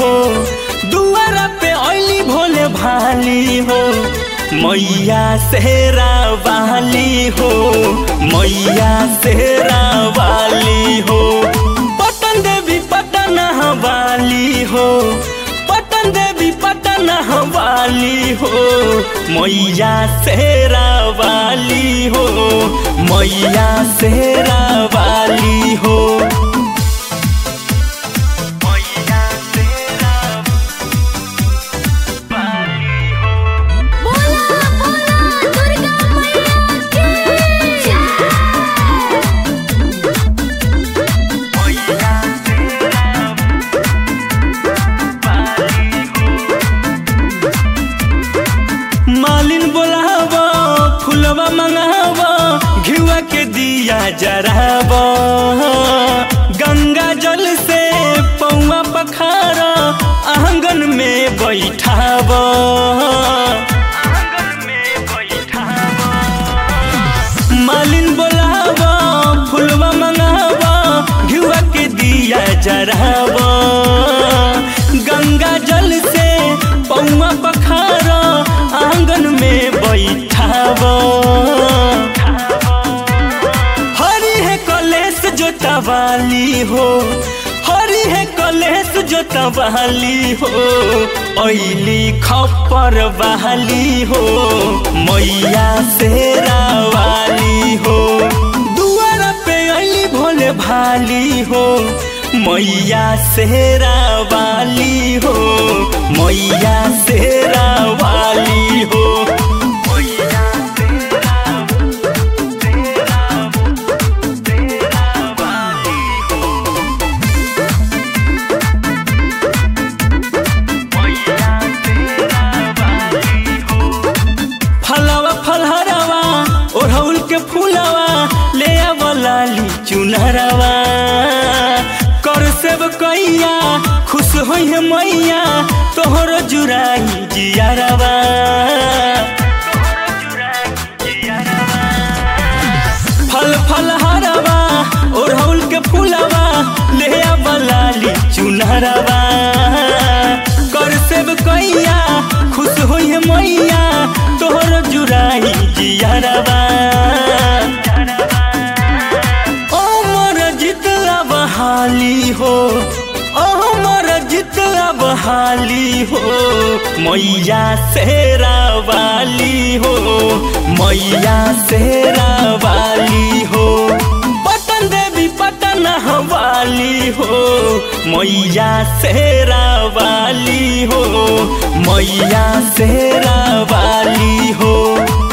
हो दुआरा पे ऐली भोले भाली हो मैया सेरा वाली हो मैया सेरा वाली हो पटन देवी पटन वाली हो पटन देवी पटन वाली हो मैया सेरा वाली हो मैया सेरा वाली हो मैया सेरा वाली हो बोला बोला दुर्गा मैया की मैया सेरा वाली हो मालिन बोलाव फुलवा मंगाव घिवा के दिया जराव गंगा जल से पौवा पखार आंगन में बैठाव मालिन बोलाव फुलवा मंगाव घिवा के दिया जराव गंगा जल से पौवा पखार आंगन में बैठाव हरी है कलेश जोतवाली हो हरी है कलेश जोतवाली हो ऐली खप्पर बहाली हो मैया शेरा वाली हो दुआरा पे ऐली भोले भाली हो मैया शेरा वाली हो मैया शेरा वाली हो मैया शेरा फलवा फलहरवा ओढ़ौल के फूलवा ले आवलाली चुनरवा कर सेब कैया खुश होई है मैया तोहर जुराई जियारवा फल फल हरवा ओढ़ौल के फूलवा ले आवलाली चुनरवा कर सेब कैया खुश होई है मैया तोहर जुराई जियारवा अमर जितला बहाली हो अमर जितला बहाली हो मैया शेरा वाली हो मैया शेरा वाली हो पटन देवी पटन वाली हो मैया शेरा वाली हो मैया शेरा वाली हो